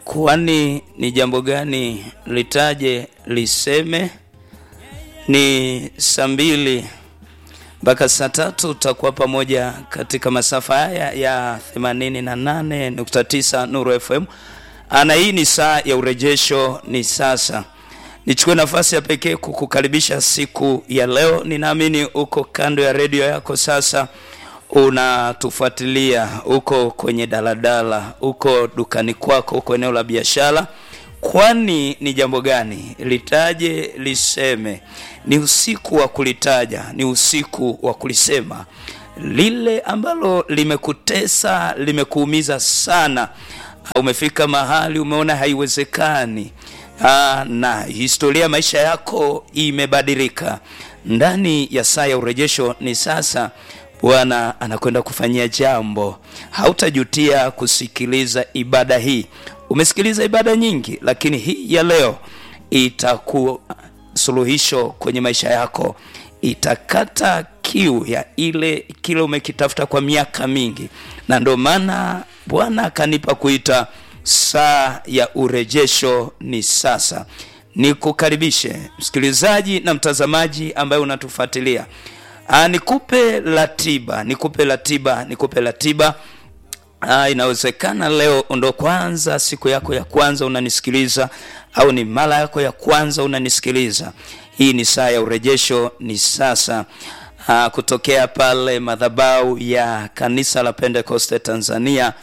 Kwani ni jambo gani litaje liseme? Ni saa mbili mpaka saa tatu utakuwa pamoja katika masafa haya ya 88.9 Nuru FM. Ana hii ni saa ya urejesho, ni sasa. Nichukue nafasi ya pekee kukukaribisha siku ya leo. Ninaamini uko kando ya redio yako sasa unatufuatilia, uko kwenye daladala, uko dukani kwako, uko eneo la biashara. Kwani ni jambo gani litaje liseme? Ni usiku wa kulitaja, ni usiku wa kulisema lile ambalo limekutesa, limekuumiza sana. Umefika mahali umeona haiwezekani. Aa, na historia ya maisha yako imebadilika. Ndani ya saa ya urejesho ni sasa Bwana anakwenda kufanyia jambo. Hautajutia kusikiliza ibada hii. Umesikiliza ibada nyingi, lakini hii ya leo itakuwa suluhisho kwenye maisha yako, itakata kiu ya ile kile umekitafuta kwa miaka mingi, na ndio maana Bwana akanipa kuita saa ya urejesho ni sasa. Nikukaribishe msikilizaji na mtazamaji ambaye unatufuatilia. Aa, nikupe ratiba, nikupe ratiba, nikupe ratiba. Aa, inawezekana leo ndo kwanza siku yako ya kwanza unanisikiliza au ni mara yako ya kwanza unanisikiliza. Hii ni saa ya urejesho ni sasa. Aa, kutokea pale madhabahu ya kanisa la Pentecoste Tanzania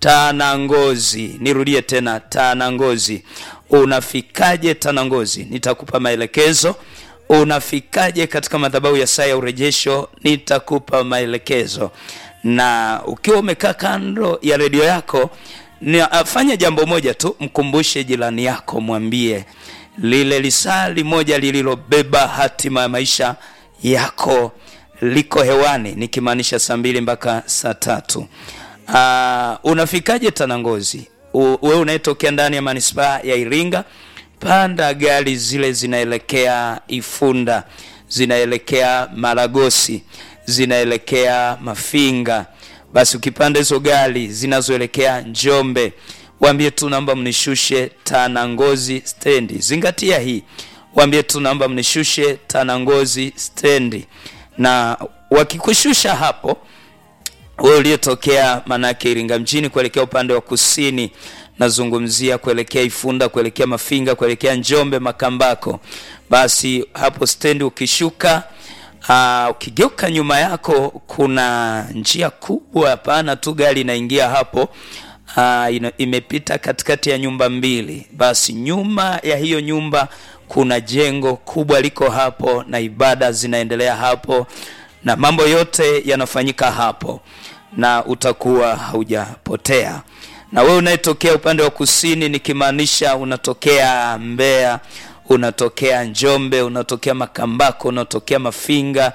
Tanangozi. Nirudie tena Tanangozi. Unafikaje Tanangozi? Nitakupa maelekezo. Unafikaje katika madhabahu ya saa ya urejesho? Nitakupa maelekezo. Na ukiwa umekaa kando ya redio yako, ni afanya jambo moja tu, mkumbushe jirani yako, mwambie lile lisali moja lililobeba hatima ya maisha yako liko hewani, nikimaanisha saa mbili mpaka saa tatu. Uh, unafikaje Tanangozi? Wewe unayetokea ndani ya manispaa ya Iringa, panda gari zile zinaelekea Ifunda, zinaelekea Maragosi, zinaelekea Mafinga. Basi ukipanda hizo gari zinazoelekea Njombe, waambie tu naomba mnishushe Tanangozi stendi. Zingatia hii, waambie tu naomba mnishushe Tanangozi stendi, na wakikushusha hapo wewe uliyetokea manake Iringa mjini kuelekea upande wa kusini, nazungumzia kuelekea Ifunda, kuelekea Mafinga, kuelekea Njombe, Makambako, basi hapo stendi ukishuka, aa, ukigeuka nyuma yako kuna njia kubwa, hapana tu gari inaingia hapo. Aa, imepita katikati ya nyumba mbili, basi nyuma ya hiyo nyumba kuna jengo kubwa liko hapo, na ibada zinaendelea hapo na mambo yote yanafanyika hapo, na utakuwa haujapotea. Na wewe unayetokea upande wa kusini, nikimaanisha unatokea Mbeya, unatokea Njombe, unatokea Makambako, unatokea Mafinga,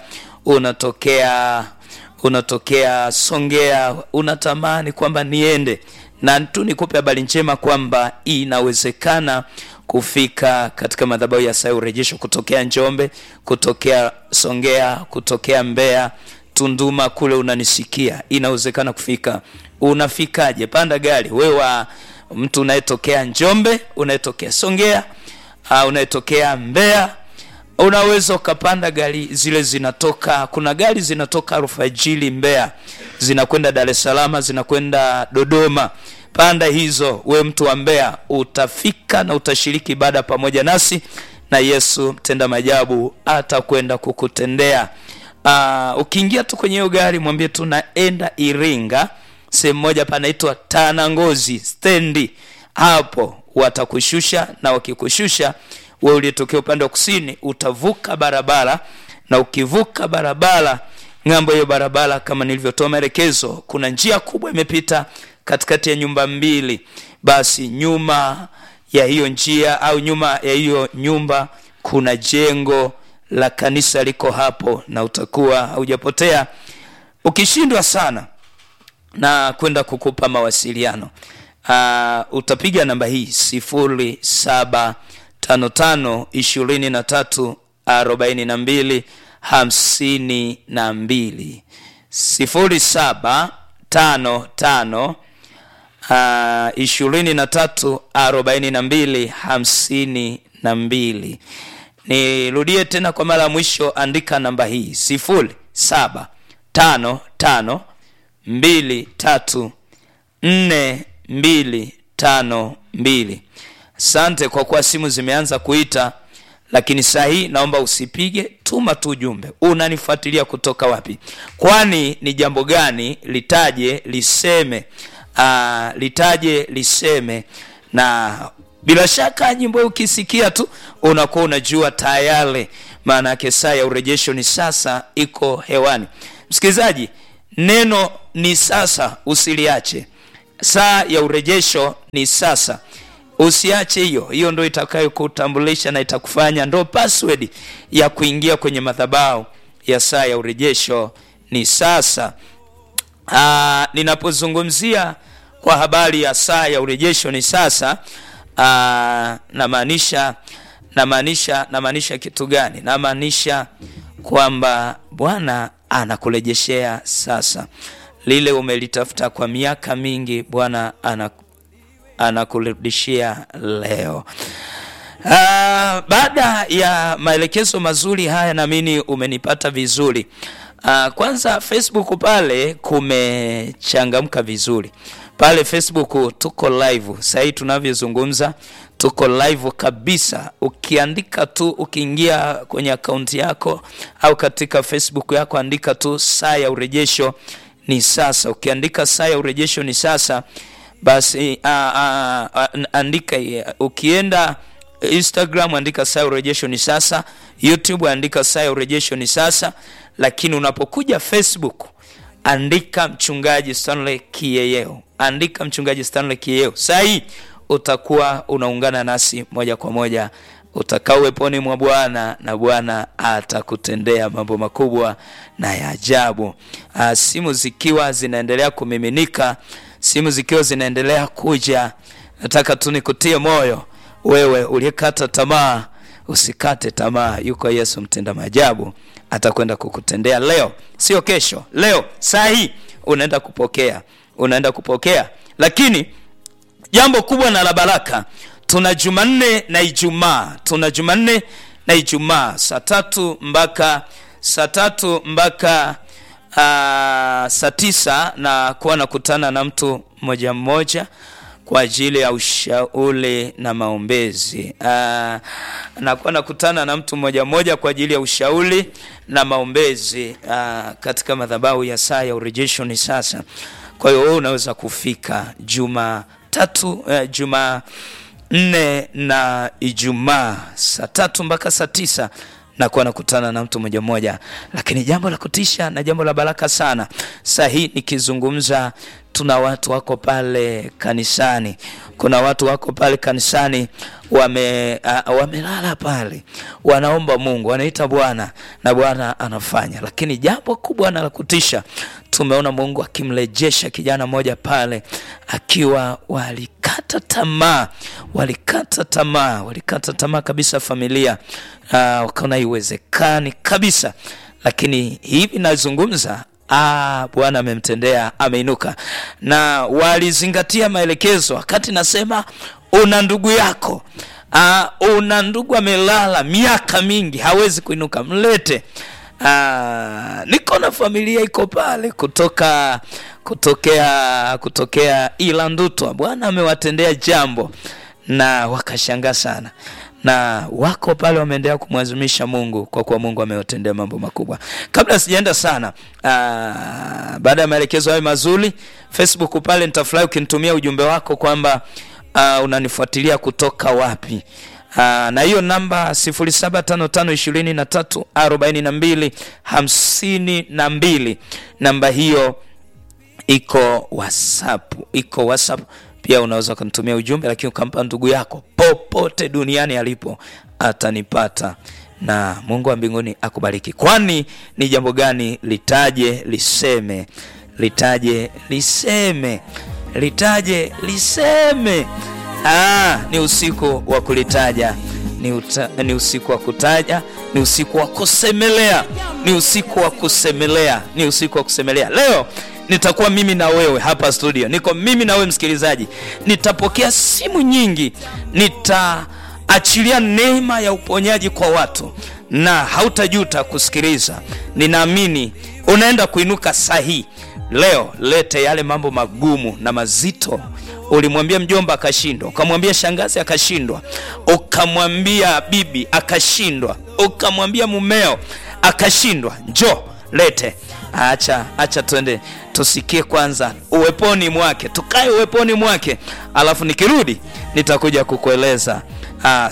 unatokea unatokea Songea, unatamani kwamba niende na tu nikupe habari njema kwamba inawezekana kufika katika madhabahu ya saa ya urejesho kutokea Njombe, kutokea Songea, kutokea Mbeya, Tunduma kule unanisikia, inawezekana kufika. Unafikaje? Panda gari wewe, wa mtu unayetokea Njombe, unayetokea Songea, uh, unayetokea Mbeya, unaweza ukapanda gari zile zinatoka. Kuna gari zinatoka alfajiri Mbeya, zinakwenda Dar es Salaam, zinakwenda Dodoma. Panda hizo, we mtu wa Mbeya, utafika na utashiriki ibada pamoja nasi, na Yesu mtenda majabu atakwenda kukutendea. Uh, ukiingia tu kwenye hiyo gari mwambie tu naenda Iringa, sehemu moja panaitwa Tanangozi stendi, hapo watakushusha, na wakikushusha we uliyetokea upande wa kusini utavuka barabara, na ukivuka barabara, ng'ambo hiyo barabara, kama nilivyotoa maelekezo, kuna njia kubwa imepita katikati ya nyumba mbili. Basi nyuma ya hiyo njia au nyuma ya hiyo nyumba kuna jengo la kanisa liko hapo, na utakuwa haujapotea. Ukishindwa sana na kwenda kukupa mawasiliano, uh, utapiga namba hii sifuri saba tano tano ishirini na tatu arobaini na mbili hamsini na mbili sifuri saba tano tano ishirini na tatu arobaini na mbili hamsini na mbili. Nirudie tena kwa mara ya mwisho, andika namba hii sifuri saba tano tano mbili tatu nne mbili tano mbili. Asante kwa kuwa simu zimeanza kuita, lakini saa hii naomba usipige, tuma tu ujumbe. Unanifuatilia kutoka wapi? Kwani ni jambo gani? Litaje liseme, aa, litaje liseme. Na bila shaka nyimbo hii ukisikia tu unakuwa unajua tayari, maana yake saa ya urejesho ni sasa, iko hewani. Msikilizaji, neno ni sasa, usiliache. Saa ya urejesho ni sasa usiache hiyo hiyo, ndo itakayokutambulisha na itakufanya ndo password ya kuingia kwenye madhabahu ya saa ya urejesho ni sasa. Aa, ninapozungumzia kwa habari ya saa ya urejesho ni sasa, aa, namaanisha namaanisha namaanisha kitu gani? Namaanisha kwamba Bwana anakurejeshea sasa lile umelitafuta kwa miaka mingi, Bwana ana anakurudishia leo. Uh, baada ya maelekezo mazuri haya, naamini umenipata vizuri. Uh, kwanza Facebook pale kumechangamka vizuri pale Facebook, tuko live sasa hivi tunavyozungumza, tuko live kabisa. Ukiandika tu, ukiingia kwenye akaunti yako au katika Facebook yako, andika tu saa ya urejesho ni sasa. Ukiandika saa ya urejesho ni sasa basi a, a, a, andika ukienda Instagram andika saa ya urejesho ni sasa, YouTube andika saa ya urejesho ni sasa, lakini unapokuja Facebook andika mchungaji Stanley Kiyeyeo, andika mchungaji Stanley Kiyeyeo. Saa hii utakuwa unaungana nasi moja kwa moja, utakaa uweponi mwa Bwana na Bwana atakutendea mambo makubwa na ya ajabu. Simu zikiwa zinaendelea kumiminika simu zikiwa zinaendelea kuja, nataka tu nikutie moyo wewe uliyekata tamaa, usikate tamaa. Yuko Yesu mtenda maajabu, atakwenda kukutendea leo, sio kesho. Leo saa hii unaenda kupokea, unaenda kupokea. Lakini jambo kubwa na la baraka, tuna Jumanne na Ijumaa, tuna Jumanne na Ijumaa saa tatu mpaka saa tatu mpaka Uh, saa tisa na kuwa nakutana na mtu mmoja mmoja kwa ajili ya ushauri na maombezi. Uh, nakuwa nakutana na mtu mmoja mmoja kwa ajili ya ushauri na maombezi uh, katika madhabahu ya saa ya urejesho ni sasa. Kwa hiyo wewe unaweza kufika juma tatu uh, juma nne na Ijumaa saa tatu mpaka saa tisa nakuwa nakutana na mtu mmoja mmoja, lakini jambo la kutisha na jambo la baraka sana. Saa hii nikizungumza, tuna watu wako pale kanisani, kuna watu wako pale kanisani wame uh, wamelala pale, wanaomba Mungu, wanaita Bwana na Bwana anafanya. Lakini jambo kubwa na la kutisha, tumeona Mungu akimrejesha kijana mmoja pale akiwa walikata tamaa, walikata tamaa, walikata tamaa kabisa, familia uh, wakaona iwezekani kabisa, lakini hivi nazungumza Ah, Bwana amemtendea, ameinuka na walizingatia maelekezo. Wakati nasema una ndugu yako ah, una ndugu amelala miaka mingi hawezi kuinuka, mlete. Ah, niko na familia iko pale kutoka kutokea kutokea Ilandutwa. Bwana amewatendea jambo na wakashangaa sana na wako pale wameendelea kumwazimisha Mungu kwa kuwa Mungu amewatendea mambo makubwa. Kabla sijaenda sana, aa, baada ya maelekezo hayo mazuri, Facebook pale nitafurahi ukinitumia ujumbe wako kwamba uh, unanifuatilia kutoka wapi. Uh, na hiyo namba 0755234252 namba hiyo iko WhatsApp, iko WhatsApp pia unaweza ukanitumia ujumbe, lakini ukampa ndugu yako popote duniani alipo, atanipata na Mungu wa mbinguni akubariki. Kwani ni jambo gani? Litaje liseme, litaje liseme, litaje liseme. Ah, ni usiku wa kulitaja ni, uta, ni usiku wa kutaja, ni usiku wa kusemelea, ni usiku wa kusemelea, ni usiku wa kusemelea. Leo nitakuwa mimi na wewe hapa studio, niko mimi na wewe msikilizaji, nitapokea simu nyingi, nitaachilia neema ya uponyaji kwa watu na hautajuta kusikiliza. Ninaamini unaenda kuinuka sahihi. Leo lete yale mambo magumu na mazito ulimwambia mjomba akashindwa, ukamwambia shangazi akashindwa, ukamwambia bibi akashindwa, ukamwambia mumeo akashindwa. Njo lete, acha acha, twende tusikie kwanza uweponi mwake, tukae uweponi mwake, alafu nikirudi nitakuja kukueleza. Ah,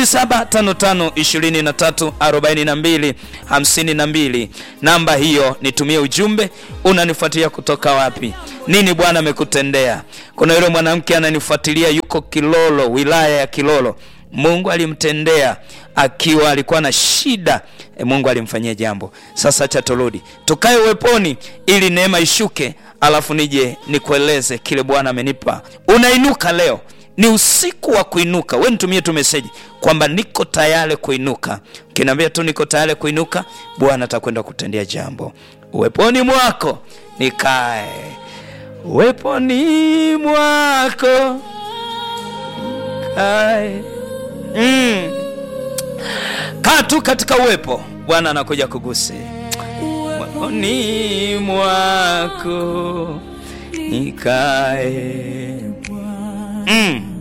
0755234252 namba hiyo, nitumie ujumbe. Unanifuatilia kutoka wapi? Nini Bwana amekutendea? Kuna yule mwanamke ananifuatilia, yuko Kilolo, wilaya ya Kilolo. Mungu alimtendea akiwa alikuwa na shida e, Mungu alimfanyia jambo. Sasa acha turudi tukae uweponi, ili neema ishuke, alafu nije nikueleze kile Bwana amenipa. Unainuka leo ni usiku wa kuinuka. We nitumie tu meseji kwamba niko tayari kuinuka. Ukiniambia tu niko tayari kuinuka, Bwana atakwenda kutendea jambo. Uweponi mwako nikae, uweponi mwako kae. Mm. Kaa tu katika uwepo, Bwana anakuja kugusi. Uweponi mwako nikae. Mm.